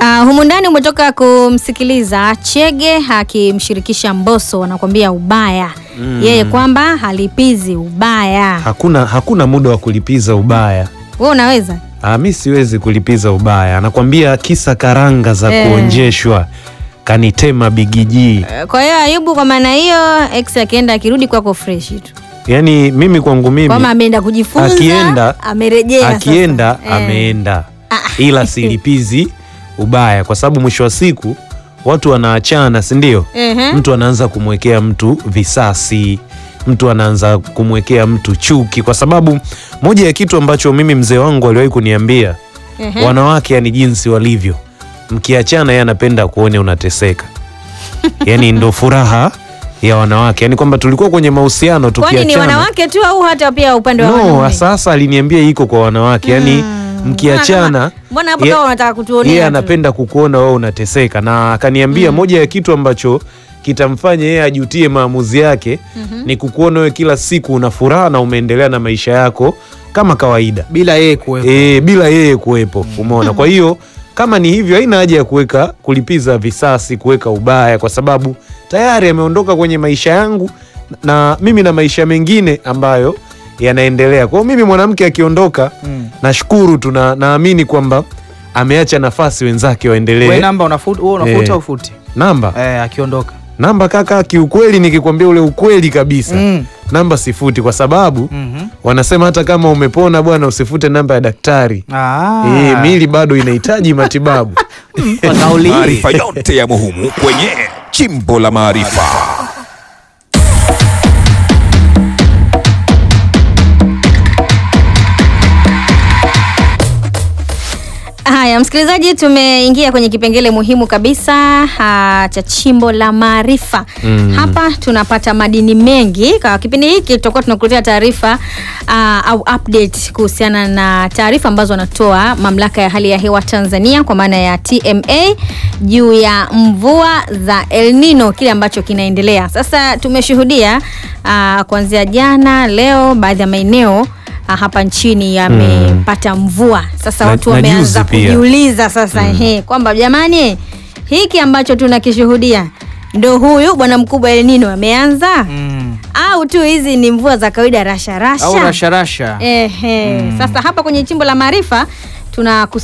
Uh, humu ndani umetoka kumsikiliza Chege akimshirikisha Mbosso, anakuambia ubaya Mm. yeye kwamba halipizi ubaya. Hakuna, hakuna muda wa kulipiza ubaya. Wewe unaweza Ah, mi siwezi kulipiza ubaya. Anakwambia kisa karanga za Eh. kuonjeshwa kanitema bigijii. Eh, kwa hiyo Ayubu, kwa maana hiyo ex akienda akirudi kwako fresh tu, Yaani mimi kwangu mimi kwamba ameenda kujifunza, Akienda- amerejea sasa. akienda Eh. ameenda, Ah. ila silipizi ubaya, kwa sababu mwisho wa siku watu wanaachana, si ndio? Ehe. Mtu anaanza kumwekea mtu visasi, mtu anaanza kumwekea mtu chuki, kwa sababu moja ya kitu ambacho mimi mzee wangu aliwahi kuniambia Ehe. wanawake, yani jinsi walivyo, mkiachana, yeye anapenda kuone unateseka. Yani ndo furaha ya wanawake, yani kwamba tulikuwa kwenye mahusiano Kwani ni tukiachana wanawake tu au hata pia upande wa No, wanaume? sasa aliniambia iko kwa wanawake yani Mm. mkiachana Mbona hapo ye- kama unataka kutuonea yeye tu? anapenda kukuona wewe unateseka, na akaniambia moja ya kitu ambacho kitamfanya yeye ajutie maamuzi yake ni kukuona wewe kila siku una furaha na umeendelea na maisha yako kama kawaida bila yeye kuwepo. e, bila yeye kuwepo. Umeona? Kwa hiyo kama ni hivyo, haina haja ya kuweka kulipiza visasi, kuweka ubaya, kwa sababu tayari ameondoka kwenye maisha yangu na mimi na maisha mengine ambayo yanaendelea. Kwa hiyo mimi mwanamke akiondoka, Mm. nashukuru tu na naamini kwamba ameacha nafasi wenzake Wewe waendelee. namba unafuta, wewe unafuta Eh. au ufuti? Namba Eh, akiondoka. namba kaka, kiukweli nikikwambia ule ukweli kabisa Mm. namba sifuti, kwa sababu Mhm. wanasema hata kama umepona bwana, usifute namba ya daktari. Ah. Eh, mili bado inahitaji matibabu. Kwa kauli hii. Maarifa yote ya muhimu kwenye Chimbo la Maarifa. Haya, msikilizaji, tumeingia kwenye kipengele muhimu kabisa ah, cha chimbo la maarifa. Mm. Hapa tunapata madini mengi. Kwa kipindi hiki tutakuwa tunakuletea taarifa ah, au update kuhusiana na taarifa ambazo wanatoa mamlaka ya hali ya hewa Tanzania kwa maana ya TMA juu ya mvua za El Nino, kile ambacho kinaendelea sasa. Tumeshuhudia ah, kuanzia jana, leo baadhi ya maeneo ah, hapa nchini yamepata mvua. Sasa Na- watu na wameanza juzi pia. kujiuliza sasa ehe, kwamba jamani, hiki ambacho tunakishuhudia ndo huyu bwana mkubwa El Nino ameanza Mm. au tu hizi ni mvua za kawaida rasha rasha? Au rasha rasha. Ehe. Sasa hapa kwenye chimbo la maarifa tuna